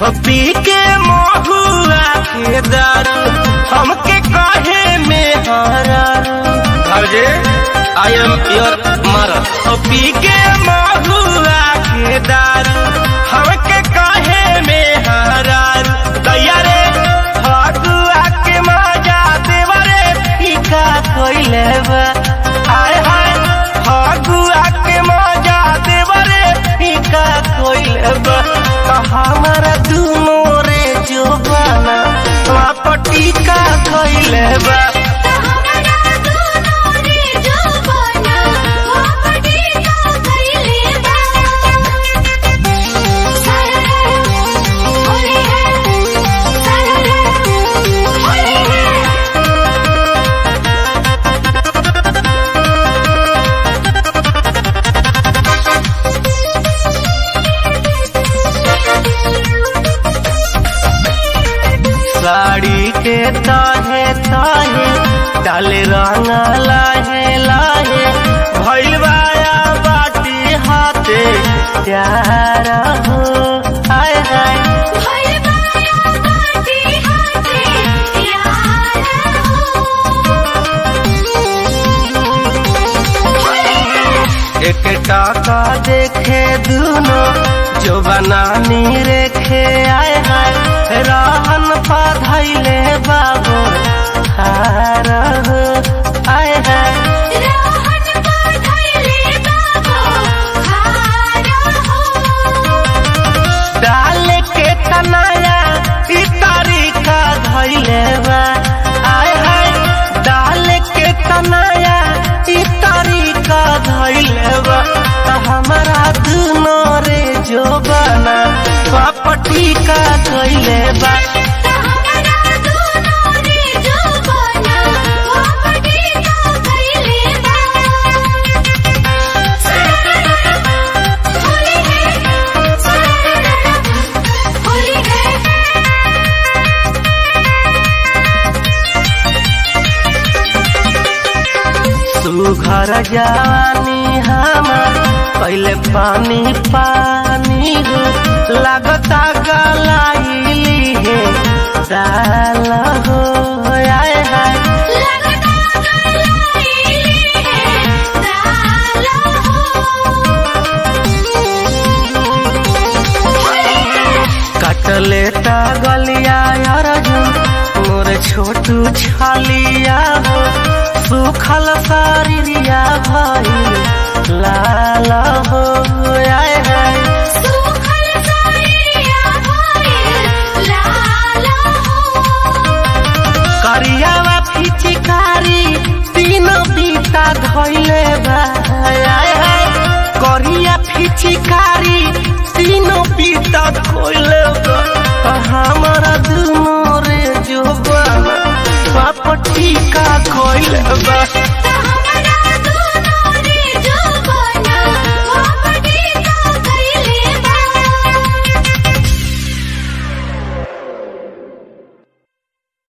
पी के महुआ के दारू हमके कहे में हरा भौजे आई एम योर मरद पी के महुआ के दारू हमके कहे में हरा दैया रे फगुआ के मजा देवरे फीका कोइले बा हाय हाय फगुआ के मजा देवरे फीका कोइले बा हमारा दुनो रे जोबाना पटी का कोइले बा हमरा दोनों रे जवाना वापटी का कइले बा सारे होली है सारे होली है साड़ी के ताहे ताहे डाले रंग लाहे लाहे भइल बाया बाटी हाथे प्यार हो हाय हाय भइल बाया बाटी हाथे यार हो एक टाका देखे दुनो जो बनानी रेखे आए हाय रहन पधैले बाबू हार हो आए हाय रहन बधैले बाबू खारा हो डाल के तनाया ई तरीका धैले बा आय हाय डाल के तनाया ई तरीका धैले बा त हमरा दुनो रे जो बना पापटी का धैले बा हमरा दोनों रे जवाना वापटी का कइले बा होली है होली है सुघर जानी हमार पहले पानी पानी हो लगता गलाई है साल हो आए हाय लगता गलाई है साला हो कटले ता गलिया अर्जुन मोर छोटू छालिया हो सुखल शरीरिया भाई लाल हो आए हाय सुखल सारिया भइल लाला हो करियावा पिचकारी तीनों बीता धैले बा आय हाय करिया पिचकारी तीनों बीता धैले बा हमारा दुनो रे जो बना पापटी का खोइले बा